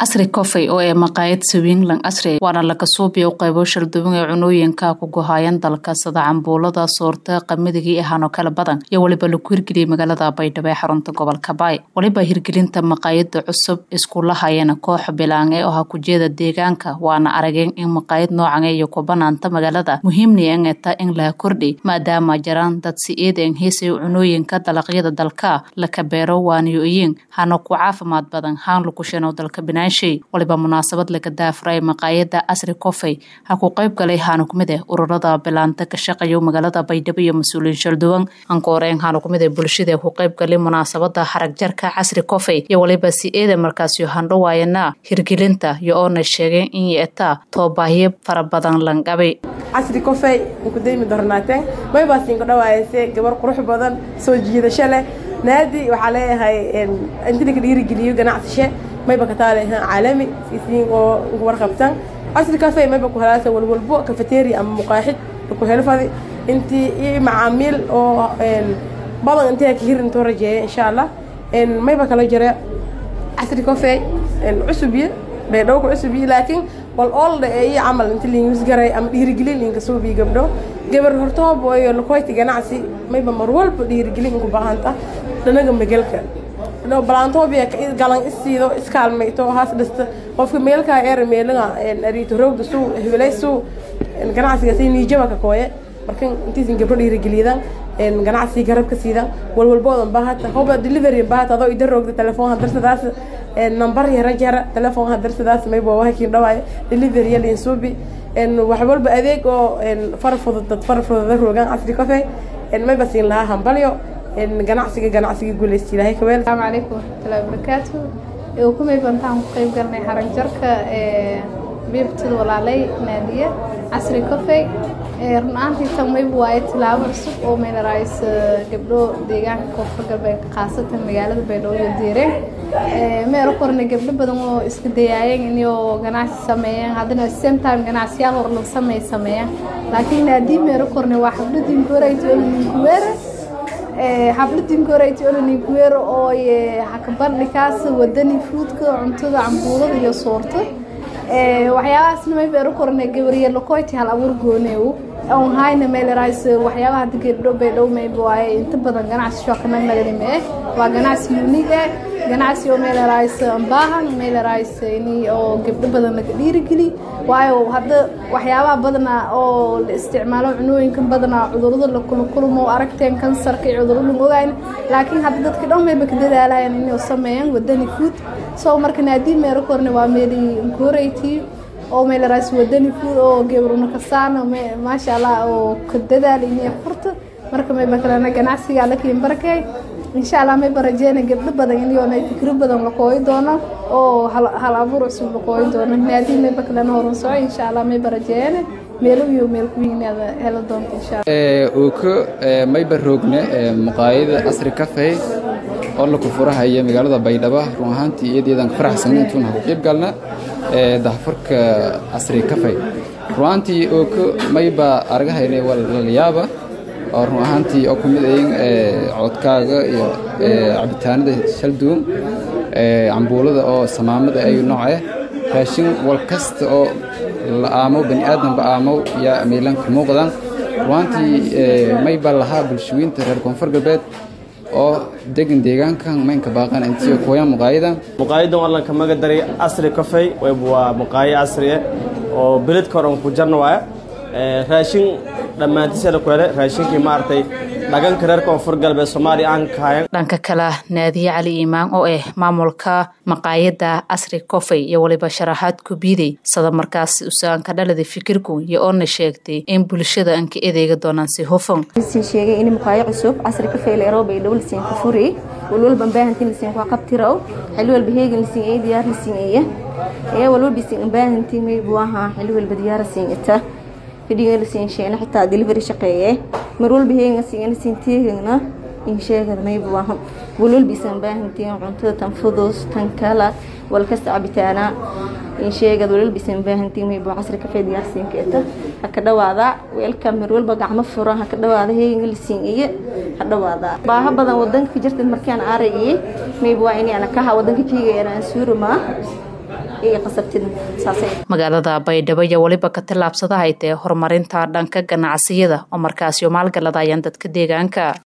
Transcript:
casri coffey oo ee maqaayad sawinglan casri waana laga suubiya u qaybo shalduwan ee cunooyinka ku gohayan dalka sida cambuulada soorta qamidigii ahaanoo kala badan iyo weliba lagu hirgeliyay magaalada baydhabo ee xarunta gobolka baay weliba hirgelinta maqaayada cusub iskulahayana koox bilaange oo ha kujeeda deegaanka waana arageen in maqaayad noocan iyo ku banaanta magaalada muhiimna engeta in laha kordhi maadaama jiraan dad si eedan heesay cunooyinka dalaqyada dalka laka beero waaniyo-iyin hana ku caafimaad badan haan lukushano dalka binaanshay waliba munaasabad laga daafuray maqaayada casri coffey ha ku qayb galay haana kumid eh ururada bilaanta ka shaqeeya magaalada baydhabo iyo mas-uuliyiin shalduwan ankooreen haana kumid eh bulshada ku qayb galay munaasabada xarag jarka casri coffey iyo waliba si eeda markaasyo handhawaayana hirgelinta iyo oona sheegeen in yeetaa toobaahiyo fara badan langabay casri coffey kudaymi dornaateen maybaasiinka dhawaayase gabar qurux badan soo jiidasho leh naadi waxaa leeyahay inti laka dhiirigeliyo ganacsashe mayba ka taalehan caalami siisiin oo ugu warqabtan casri cafe mayba ku helaasa walwalbo cafeteria ama muqaaxid ku helfadi intii iyo macaamiil oo badan intii ka hirin intoo rajeeya insha allah mayba kala jira casri cafe cusubiye baydhowka cusubiye laakiin wal oolda ee iyo camal inti liingus garay ama dhiirigelin liinka suubiyo gabdho gabar hortoob iyo lakoyti ganacsi mayba mar walba dhiirigelin ku baahanta dhanaga megelka balaantoobiya galan isiido iskaalmayto haas dhista qofka meelkaa eer meelaga ariito roogda suu hebelay suu ganacsiga si niijaba ka kooye marka intiisin gabdho dhiirigeliyadan ganacsiga garab ka siidan walwalboodan baahata hoba delivery baahata adoo ida roogda telefoonha darsadaas nambar yara jara telefoonha darsadaas mayba wahakiin dhawaaya delivery yaliin suubi wax walba adeeg oo fara fudud dad fara fudada roogaan casri cafe mayba siin lahaa hambalyo ganacsiga ganacsiga guuleysta ilaahay ka weel asalaamu calaykum waraxmatullahi wabarakaatu kumay bantaan ku qayb galnay xarag jarka biibtada walaalay naadiye casri coffey run ahaantii tan mayba waaye tilaabo cusub oo meelarays gabdho deegaanka koonfur galbeed khaasatan magaalada baydhabo iyo diireen meelo korna gabdho badan oo iska dayaayeen inay ganacsi sameeyeen haddana same time ganacsiyaal horlan samey sameeyeen laakiin naadii meelo korna waa xafladii goorayt olninkuweere xafladin korayta oloniguero oo hakabandhikaas wadani fuudka cuntada cambuulada iyo soorta waxyaabahaasna may beero korna gabariye lokoyti hal abuur gooneew on hayna meelerays waxyaabaha hadda geedho baydhow mayba waaye inta badan ganacsi shookanag naganime eh waa ganacsi uniig eh ganacsi oo meelerays baahan meelerays ini oo gabdho badan laga dhiirigeli waayo hadda waxyaabaha badana oo la isticmaalo cunooyinkan badana cudurada lakulakulmo aragteen kansarka iyo cudurada ogayn laakiin hadda dadka dhan mayba ka dadaalayaan inay sameeyaan wadani food so marka naadii meero korne waa meeli nkoreyti oo meelerays wadani food oo gebruna kasaan maasha allah oo ka dadaal inay furta marka mayba kalena ganacsiga lakiin barakay insha allah mayba rajeyna gabdho badan inyoona fikro badan laqooyi doono oo hal abuur cusub laqooyi doono naadii mayba kalena horan soco insha allah mayba rajeeyana meelo iyo meel kuwiinaada helo doonta insha uu ka mayba roogne maqaayada casri cafey oo laku furahaya magaalada baydhabo run ahaantii iyadeedan ka faraxsan intuun ha ku qayb galna dahfurka casri cafey run ahaantii oo ka mayba argahayna walalayaaba oo run ahaantii oo kumid ayin codkaaga iyo cabitaanada shalduun cambuulada oo samaamada ayu nooce raashin wal kasta oo la aamow bani aadamba aamow yaa miilanka muuqdan ruaantii mayba lahaa bulshooyinta reer koonfur galbeed oo degan deegaankan maynka baaqan intii kooya muqaayadan muqaayadan wallan ka maga daray casri coffey waa muqaayo casri ah oo beledka horan ku jarna waaya raashin dhammaantiisada ku hele raashinkii maaragtay dhaganka reer koonfur galbeed soomaaliya aan kahayan dhanka kale naadiye cali iimaan oo ah maamulka maqaayada casri coffey iyo waliba sharaxaad ku biiday sada markaas usaanka dhalada fikirku iyo oona sheegtay in bulshada aan ka edeega doonaan si hufan sin sheegay in muqaayo cusub casri coffey leero baydhabo lasiin ku furi walwalba baahantiin lasiin ku qabtiraw xilli walba heegin lasiin ay diyaar lasiin eeya ee walwalba lasiin baahantiin may buaha xilli walba diyaar lasiin ita fidhiga lasiin sheena xitaa delivery shaqeeye mar walba heegin lasiin lasiin teegina in sheegad may buaha walwalba isan baahantiin cuntada tan fudus tan kala walkasta cabitaana in sheegad walwalba isan baahantiin may bua casri kafee diyaarsiin ka ita ha ka dhawaada weelka mar walba gacmo furan ha ka dhawaada heegin lasiin iyo ha dhawaada baaha badan wadanka ka jirta markaan aragii may bua inaan kaha wadanka kiiga aan suuruma ee qasabtid saasay magaalada baydhabo iyo weliba ka tillaabsada haytee horumarinta dhanka ganacsiyada oo markaasi maalgaladayaan dadka deegaanka